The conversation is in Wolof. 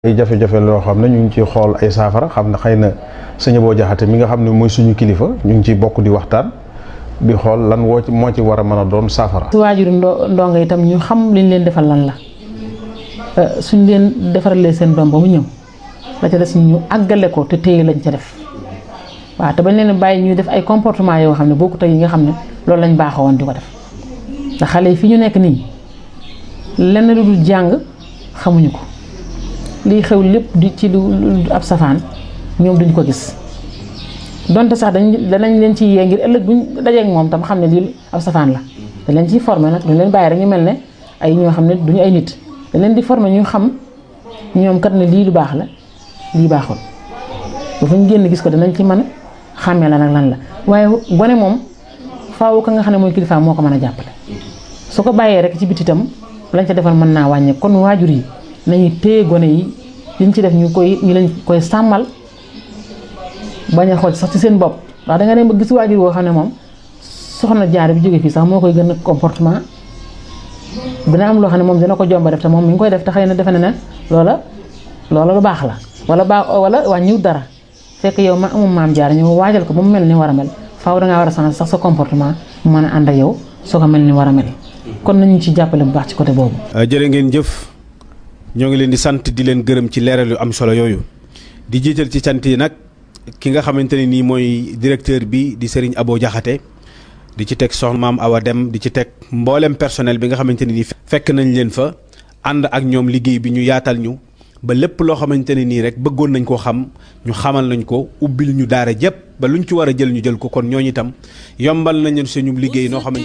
ay jafe-jafe loo xam ne ñu ngi ciy xool ay saafara xam ne xëy na sëñ boo jaxate mi nga xam ne mooy suñu kilifa ñu ngi ciy bokk di waxtaan di xool lan woo ci moo ci war a mën a doon saafara. su waajuru ndo ndongo itam ñu xam liñ leen defal lan la suñ leen defaralee seen doom ba mu ñëw la ca des ñu àggale ko te téye lañ ca def waaw te bañ leen bàyyi ñuy def ay comportement yoo xam ne bokkut ak yi nga xam ne loolu lañ baaxoo woon di ko def ndax xale yi fi ñu nekk nii lenn lu dul jàng xamuñu ko lii xew lépp di ci lu ab safaan ñoom duñ ko gis donte sax dañ danañ leen ci yee ngir ëllëg buñ dajeek moom tam xam ne lii ab safaan la dañ leen ciy formé nag duñ leen bàyyi rek ñu mel ne ay ñoo xam ne duñu ay nit dañ leen di formé ñu xam ñoom kat ne lii lu baax la lii baaxul bu fa ñu génn gis ko danañ ci mën a xàmmee la nag lan la waaye gone moom faaw ka nga xam ne mooy kilifa moo ko mën a jàppale su ko bàyyee rek ci biti itam lañ ca defal mën naa wàññe kon waajur yi nañu téye gone yi liñ ci def ñu koy ñu leen koy sàmmal bañ a xool sax ci seen bopp ndax da nga dem ba gis waajur woo xam ne moom soxna jaar bi jóge fii sax moo koy gën a comportement dina am loo xam ne moom dina ko jomba def te moom mi ngi koy def te xëy na defe na ne loola loola lu baax la wala baax wala wàññiw dara fekk yow ma amum maam jaar ñu waajal ko ba mu mel ni war a mel faaw dangaa war a changer sax sa comportement mu mën a ànd ak yow soo ko mel ni war a mel kon nañu ci jàppale bu baax ci côté boobu. jërë ngeen jëf ñoo ngi leen di sant di leen gërëm ci leeral yu am solo yooyu di jiital ci sant yi nag ki nga xamante ne nii mooy directeur bi di Serigne Abo Diakhaté di ci teg soxna maam Awa Dem di ci teg mboolem personnel bi nga xamante ne nii fekk nañ leen fa ànd ak ñoom liggéey bi ñu yaatal ñu ba lépp loo xamante ne nii rek bëggoon nañ koo xam ñu xamal nañ ko ubbil ñu daara jëpp ba luñ ci war a jël ñu jël ko kon ñooñu itam yombal nañ leen suñu liggéey noo xamante